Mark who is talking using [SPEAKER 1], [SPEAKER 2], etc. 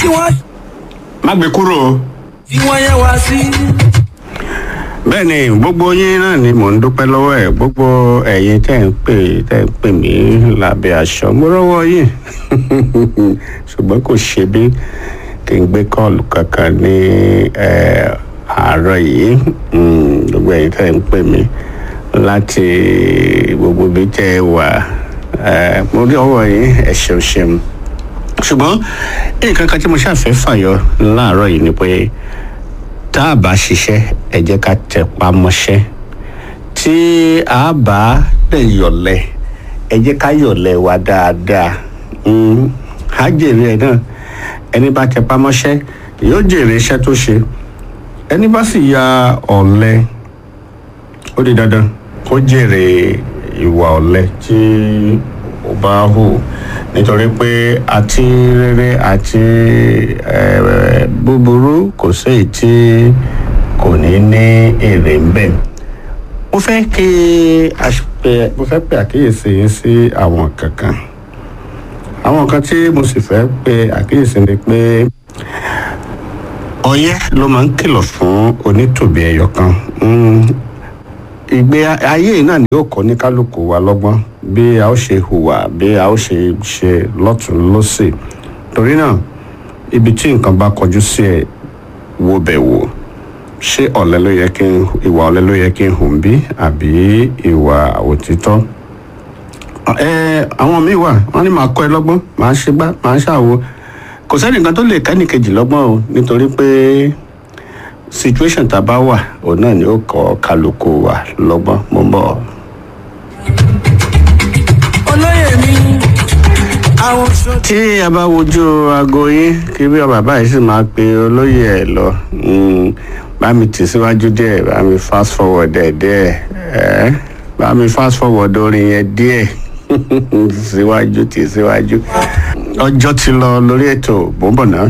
[SPEAKER 1] tí wọ́n
[SPEAKER 2] má gbé kúrò o.
[SPEAKER 1] fi wọ́n yẹn wá sí.
[SPEAKER 2] bẹ́ẹ̀ ni gbogbo yín náà ni mò ń dúpẹ́ lọ́wọ́ ẹ̀ gbogbo ẹ̀yin tẹ́ ń pè tẹ́ ń pè mí lábẹ́ aṣọ mo rọ́wọ́ yín ṣùgbọ́n kò ṣe bí kí n gbé kọ́ọ̀lù kankan ní eh, àárọ̀ yìí Mm, gbogbo ẹ̀yin tẹ́ ń pè mí láti gbogbo ibi tẹ́ ẹ wà eh, mo rí ọwọ́ yín ẹ ṣeun ṣeun ṣùgbọ́n nǹkan kan tí mo ṣàfẹ́ fàyọ láàárọ̀ yìí ni pé tá a bá ṣiṣẹ́ ẹ jẹ́ ká tẹpá mọ́ṣẹ́ tí a bá dẹ̀ yọ̀lẹ̀ ẹ jẹ́ ká yọ̀lẹ̀ wa dáadáa Mm, á jèrè ẹ̀ náà ẹni bá tẹpá mọ́ṣẹ́ yóò jèrè iṣẹ́ tó ṣe ẹni bá sì ya ọ̀lẹ ó di dandan kó jèrè ìwà ọ̀lẹ tí ó bá hù nítorí pé àti rere àti eh, búburú kò séyìí tí kò ní ní èrè ń bẹ̀. mo fẹ́ kí a pe- mo fẹ́ pe àkíyèsí yín sí àwọn kankan àwọn nǹkan tí mo sì fẹ́ pe àkíyèsí ni pé ọyẹ́ ló máa ń kìlọ̀ fún onítòbí ẹyọ kan Mm, ìgbé ayé yìí náà ni yóò kọ́ ní kálukú wa lọ́gbọ́n bí a ó ṣe hùwà bí a ó ṣe ṣe lọ́tún lọ́sì torí náà ibi tí nǹkan bá kọjú sí ẹ wo bẹ̀ wò ṣé ọ̀lẹ ló yẹ kí n ìwà ọ̀lẹ ló yẹ kí n hùn bí àbí ìwà òtítọ́ ẹ àwọn míì wà wọn ní màá kọ́ ẹ lọ́gbọ́n màá ṣe gbá màá ṣàwo kò sẹ́nìkan tó lè kẹ́nìkejì lọ́gbọ́n o nítorí pé situation tá a bá wà òun náà ni ó kọ́ kálukú wa lọ́gbọ́n mo ń bọ̀.
[SPEAKER 1] olóyè mi àwọn sọ.
[SPEAKER 2] tí a bá wojú aago yín kí bí bàbá yìí sì máa pe olóyè ẹ lọ mm, bá mi tì síwájú díẹ̀ bá mi fast forward ẹ̀ díẹ̀ ẹ̀ bá mi fast forward orin yẹn díẹ̀ síwájú tì síwájú ọjọ́ ti lọ lórí ètò bó ń bọ̀ náà.